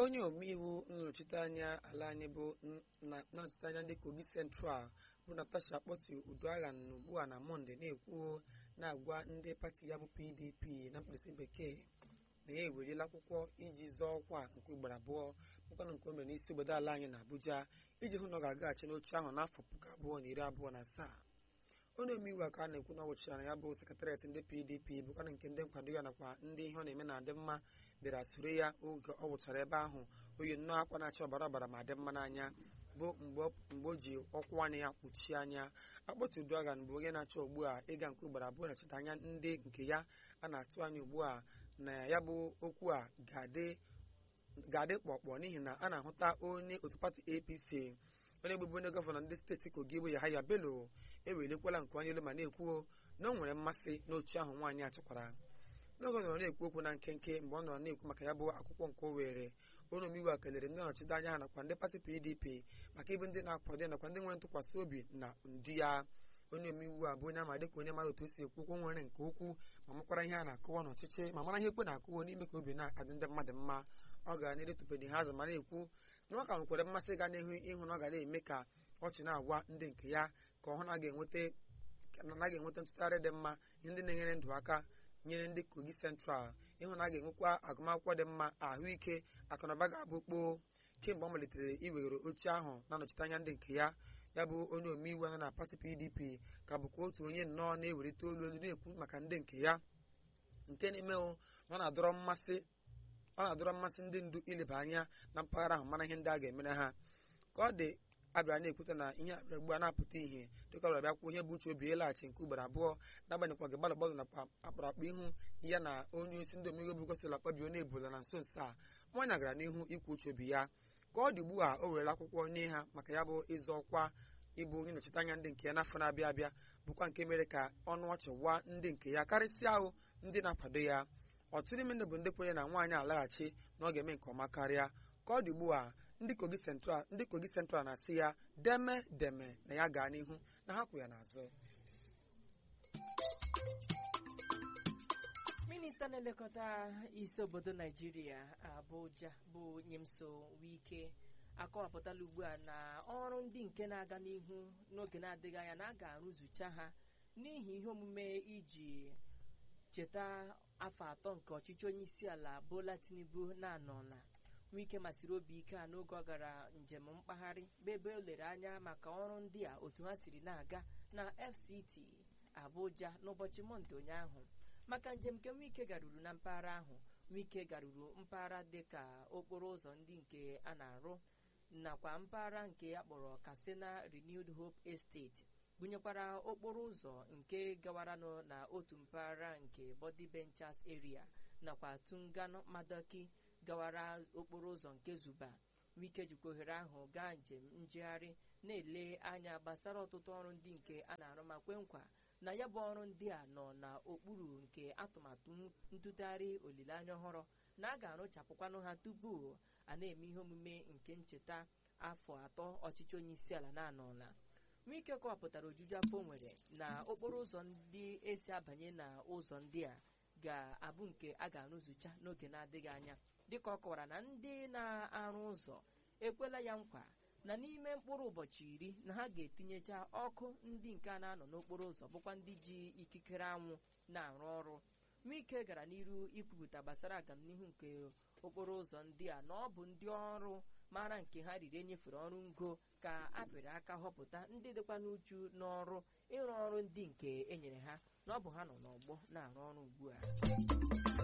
onye omeiwu nnọchiteanya ala anyị bụ nnọchiteanya ndị kogi central bụ natasha akpọtu uduagha na ugbu a na mọnde na-ekwu na-agwa ndị pati ya bụ pdp na mkpirisi bekee na ya eweriela akwụkwọ iji zọọ ọkwa nke ugboro abụọ bụkwanụ nke o mere n'isi obodo ala anyị na abuja iji hụ na ọ ga-agaghachi n'oche ahụ n'afọ puku abụọ na iri abụọ na asaa onye omeiwu a ka a na-ekwu na ọ gwụchara ya bụ sekretariat ndị pdp bụkwana nke ndị nkwado ya nakwa ndị ihe ọ na-eme na-adị mma bịara soro ya oge ọ gwụchara ebe ahụ oyi nnọọ akwa na-acha ọbara ọbara ma dị mma n'anya bụ mgbe o ji ọkwụ anya ya kpuchie anya akpọtụ uduaghan bụ onye na-achọ ugbu a ịga nke ugboro abụọ na-echeta anya ndị nke ya a na-atụ anya ugbu a na ya bụ okwu a ga-adị kpọkpọ n'ihi na a na-ahụta onye otu pati apc onye bụbu onye gọvanọ ndị steeti kogi bụ Yahaya Bello ewelikwala nke onye elu ma na-ekwuo na o nwere mmasị n'oche ahụ nwaanyị achọkwara n'oge ọ nọrọ na-ekwu okwu na nkenke mgbe ọ nọrọ na-ekwu maka ya bụ akwụkwọ nke o were onye omeiwu a kelere ndị nọchite anya ha nakwa ndị pati pdp maka ịbụ ndị na-akwado nakwa ndị nwere ntụkwasị obi na ndị ya onye omeiwu a bụ onye ama dịka onye mara otu o si ekwu okwu nwere nke ukwuu ma makwara ihe a na-akụwa n'ọchịchị ma mara ihe ekwe na-akụwa n'ime ka obi na-adị ndị mmadụ mma ọ ga na-eretụpedị ha azụ ma na-ekwu na ọ ka nwekwara mmasị ga n'ihu ịhụ na ọ ga na-eme ka ọchị na-agwa ndị nke ya ka ọ hụ na anaghị enweta ntụgharị dị mma ihe ndị na-enyere ndụ aka nyere ndị kogi central ịhụ na a ga-enwekwa agụmakwụkwọ dị mma ahụike akụnụba ga-abụ kpoo kemgbe ọ malitere iwegoro oche ahụ na-anọchite anya ndị nke ya ya bụ onye omeiwu nọ na pati pdp ka bụkwa otu onye nnọọ na-ewerite olu olu na-ekwu maka ndị nke ya nke na-emewo na ọ na-adọrọ mmasị ọ na-adọrọ mmasị ndị ndu ileba anya na mpaghara ahụ mara ihe ndị a ga-emere ha ka ọ dị abịara na-ekwute na ihe abịara ugbu a na-apụta ihe dịka ọbịara bịakwuo ihe bụ uche obi ịlaghachi nke ugboro abụọ n'agbanyeghịkwa gị gbalụ gbalụ nakwa akpụrụakpụ ihu ya na onye isi ndị omeiwu bụ gosila kpabio na-ebola na nso nso a nwanyị gara n'ihu ikwu uche obi ya ka ọ dị ugbu a o werela akwụkwọ nye ha maka ya bụ ịzọ ọkwa ịbụ onye nnọchite anya ndị nke ya n'afọ na-abịa abịa bụkwa nke mere ka ọnụ ọchị gwa ndị nke ya karịsịa ahụ ndị na-akwado ya ọtụtụ n'ime ndị bụ ndị kwenye na nwaanyị alaghachi na ọ ga-eme nke ọma karịa ka ọ dị ugbu a ndị kogi central ndị kogi central na-asị ya deme deme na ya gaa n'ihu na ha kwụ ya n'azụ minista na-elekọta isi obodo naijiria abuja bụ nyemso wike akọwapụtala ugbu a na ọrụ ndị nke na-aga n'ihu n'oge na-adịghị anya na a ga-arụzucha ha n'ihi ihe omume iji cheta afọ atọ nke ọchịchị onye isi ala bola tinubu na-anọla wike masịrị obi ike a n'oge ọ gara njem mkpagharị bụ ebe o lere anya maka ọrụ ndị a otu ha siri na-aga na fct abuja n'ụbọchị mọnde ụnyaahụ maka njem nke wike garuru na mpaghara ahụ wike garuru mpaghara dịka okporo ụzọ ndị nke a na-arụ nakwa mpaghara nke a kpọrọ katsina renewed hope estate gụnyekwara okporo ụzọ nke gawaranụ na otu mpaghara nke body benchers area nakwa tungano madoki gawara okporo ụzọ nke zuba wike jikwa ohere ahụ gaa njem njegharị na-ele anya gbasara ọtụtụ ọrụ ndị nke a na-arụ ma kwe nkwa na ya bụ ọrụ ndị a nọ n'okpuru nke atụmatụ ntụgharị olileanya ọhụrụ na a ga-arụchapụkwanụ ha tupu a na-eme ihe omume nke ncheta afọ atọ ọchịchị onye isi ala na-anọla wike kọwapụtara ojuju afọ nwere na okporo ụzọ ndị esi abanye na ụzọ ndị a ga-abụ nke a ga-arụzụcha n'oge na-adịghị anya dịka ọ kọwara na ndị na-arụ ụzọ ekwela ya nkwa na n'ime mkpụrụ ụbọchị iri na ha ga-etinyecha ọkụ ndị nke a na-anọ n'okporo ụzọ bụkwa ndị ji ikikere anwụ na-arụ ọrụ wike gara n'iru ikwupụta gbasara agamnihu nke okporo ụzọ ndị a na ọ bụ ndị ọrụ mara nke ha riri enyefere ọrụ ngo ka apịrị aka họpụta ndị dịkwa n'uchu n'ọrụ ịrụ ọrụ ndị nke enyere ha na ọ bụ ha nọ n'ọgbọ na-arụ ọrụ ugbu a